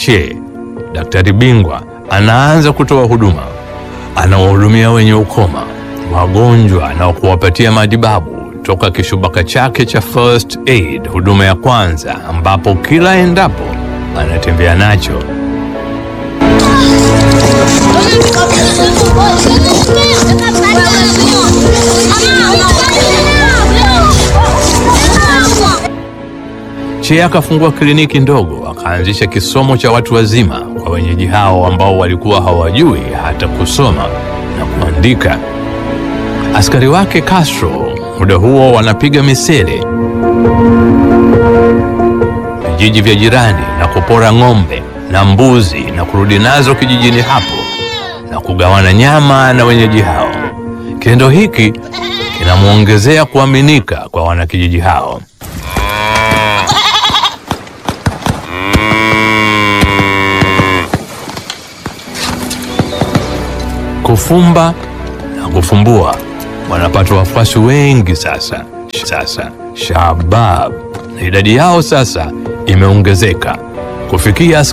Che, daktari bingwa, anaanza kutoa huduma. Anawahudumia wenye ukoma, wagonjwa na kuwapatia matibabu toka kishubaka chake cha first aid, huduma ya kwanza, ambapo kila endapo anatembea nacho. Che akafungua kliniki ndogo, akaanzisha kisomo cha watu wazima kwa wenyeji hao ambao walikuwa hawajui hata kusoma na kuandika. Askari wake Castro muda huo wanapiga misele vijiji vya jirani na kupora ng'ombe na mbuzi na kurudi nazo kijijini hapo na kugawana nyama na wenyeji hao. Kitendo hiki kinamwongezea kuaminika kwa wanakijiji hao. Kufumba na kufumbua wanapata wafuasi wengi sasa. Sasa Shabab na idadi yao sasa imeongezeka kufikia